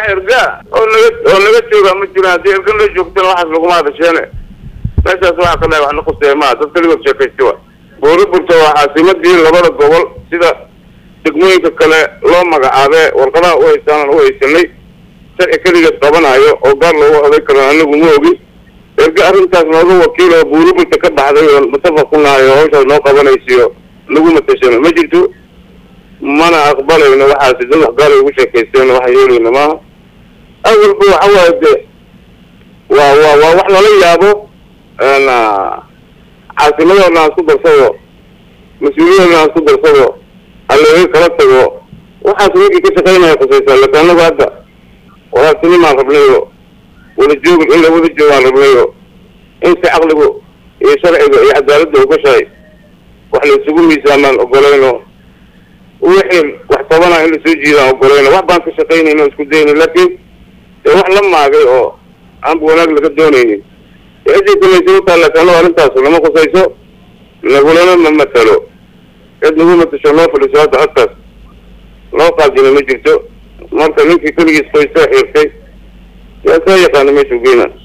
erga oo naga oo naga jooga ma jiraan haddii erga la joogtana waxaas laguma hadasheene meeshaas waxaa ka dhahay wax la quseeya maa dad kaligood sheekaysta wa buuriburta waa caasimadii labada gobol sida degmooyinka kale loo magacaabee warqadaha u haystaan u haysanay sharci keligeed qabanayo oo gaar loogu oday karo anagu ma ogi erga arrintaas nooga wakiil oo buuriburta ka baxday oo mutafaq ku nahay oo hawshaas noo qabanaysiyo nagu matashano ma jirto mana aqbalayno waxaasi dad wax gaala ugu sheekaysteen waxa yeelayna maaha awalba waxa waaye de waa waa waa wax lala yaabo caasimadoodna aan isku darsado mas-uuliyadoodna aan isku darsado halaga kala tago waxaas ninkii ka shaqaynaya khusaysaa laakin anagu hadda walaabtinimaan rabnayo wada joog in la wada joogaan rabnayo in si caqligu iyo sharciga iyo cadaaladda ugashahay wax la isugu miisaamaan ogolayno wixii wax tabana in lasoo jiidaan ogolayno wax baan ka shaqaynayno isku dayna laakiin dee wax la maagay oo aanba wanaag laga doonaynin ciddii kulaysa utaa laakiin arrintaas lama khusayso nagulana ma matalo cid nagu matasho noo fadhiso hadda codkaas loo qaadina ma jirto marka ninkii keligiis qoysaa xiirtay yaa saa yaqaana meeshuu geyna